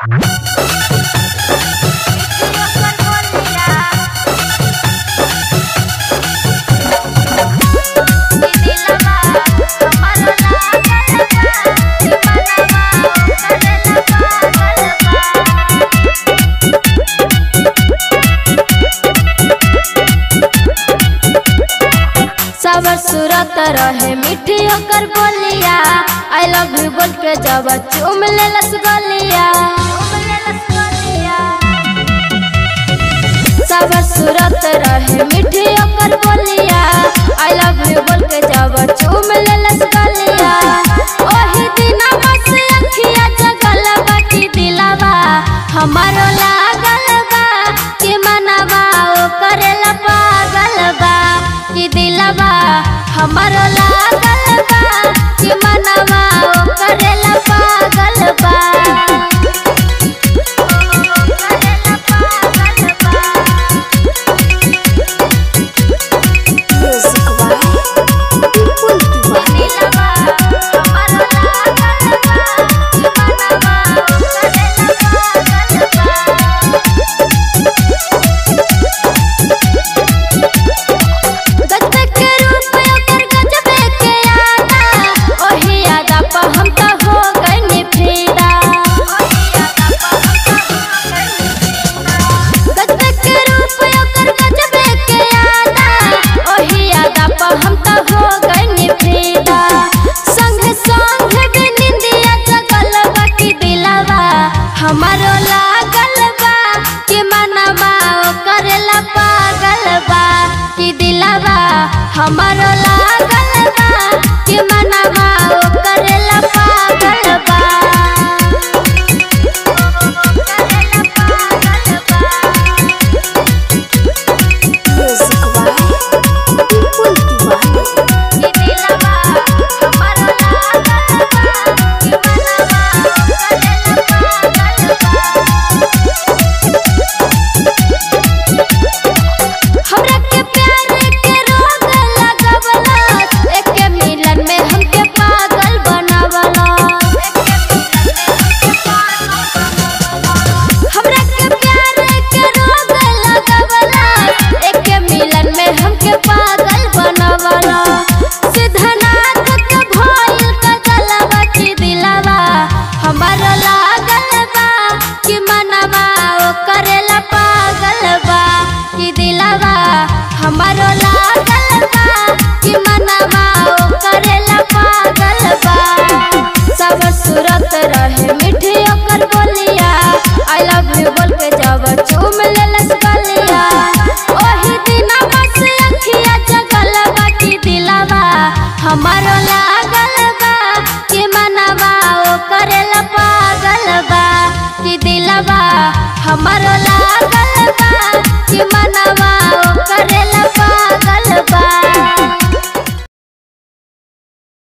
सबर सूरत रहे मीठी ओकर बोलिया आई लव यू बोल के जब चुम ले गलिया सबर सूरत रहे मीठी ओकर बोलिया आई लव यू बोल के जब चुम ले गलिया ओही दिन बस अखिया जगल बाकी दिलावा हमारो लागल बा कि मनवा ओ करेला पागल बा कि दिलवा हमारो लागल बा कि मनवा ओ करेला पागल बा गजबे के रूप ओकर गजबे के यादा ओही यादा प हम त हो गइनी फिदा गजबे के रूप ओकर गजबे के यादा ओही यादा प हम त हो गइनी फिदा संग संग भी निंदिया जगल बाकी दिलवा हमारो लागल बा कि मनवा ओ करेला पागल बा कि दिलवा हमारो लागल बा कि मनवा ओ करेला पागल बा कि दिलवा हमारो लागल बा कि मनवा ओ करेला पागल बा हमरा के प्यार के रोग लगवला एके मिलन में हमके पागल बनवला हमरा के प्यार के रोग लगवला एके मिलन में हमके पागल बनवला सिद्धनाथ के भइल का गलबा की दिलवा हमारा लागल बा कि मनवा ओ करेला पागल बा कि दिलवा हमारो लागल बा कि मनवा ओ करेला पागल बा सब सूरत रहे मीठी ओकर बोलिया आई लव यू बोल के जब चुम लेलस गलिया ओही दिन बस अखिया जगल बाकी दिलवा हमारो लागल बा कि मनवा ओ करेला पागल बा कि दिलवा हमारो लागल बा